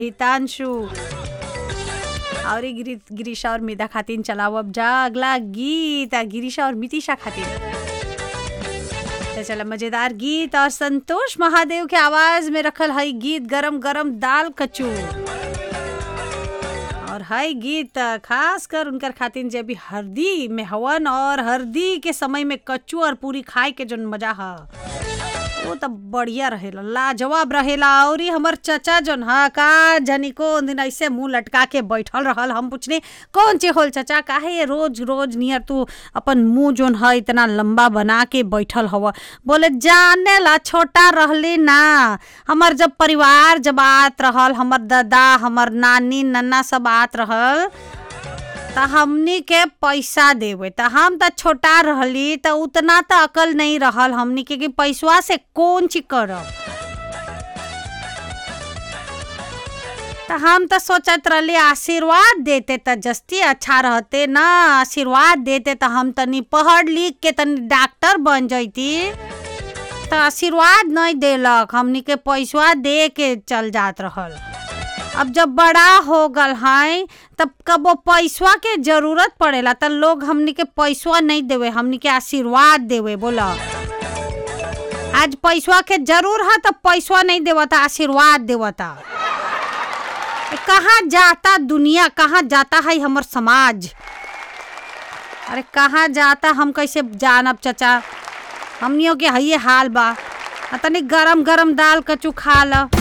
हितांशु और ये गिरी गिरीशा और मिदा खातिन चलाओ अब जा अगला गीत आ, गिरीशा और मितिशा खातिन तो चला मजेदार गीत और संतोष महादेव के आवाज में रखल हई गीत गरम गरम दाल कचू और हई गीत खास कर उनकर खातिन जे भी हरदी में हवन और हरदी के समय में कच्चू और पूरी खाए के जोन मजा ह वो तो बढ़िया रहेला लाजवाब रहेला और हमर चचा जोन हा का जनी को दिन ऐसे मुंह लटका के बैठल रहल हम पूछने कौन चे होल चचा काहे ये रोज रोज नियर तू अपन मुंह जोन है इतना लंबा बना के बैठल हव बोले जाने ला छोटा रहली ना हमर जब परिवार जब आत रहल हमर दादा हमर नानी नन्ना सब आत रहल त हमनी के पैसा देवे त हम त छोटा रहली त उतना त अकल नहीं रहल हमनी के कि पैसवा से कौन चीज करब त हम त सोचत रहली आशीर्वाद देते त जस्ती अच्छा रहते ना आशीर्वाद देते त हम तनी पढ़ लिख के तनी डॉक्टर बन जैती त आशीर्वाद नहीं देलक हमनी के पैसवा दे के चल जात रहल अब जब बड़ा हो गल है तब कबो पैसवा के जरूरत पड़ेला त लोग हमनी के पैसवा नहीं देवे हमनी के आशीर्वाद देवे बोला आज पैसवा के जरूर है तब पैसवा नहीं देवता आशीर्वाद देवता कहाँ जाता दुनिया कहाँ जाता है हमर समाज अरे कहाँ जाता हम कैसे जानब चचा हमनियों के हइये हाल बा तनी गरम गरम दाल कचू खा ल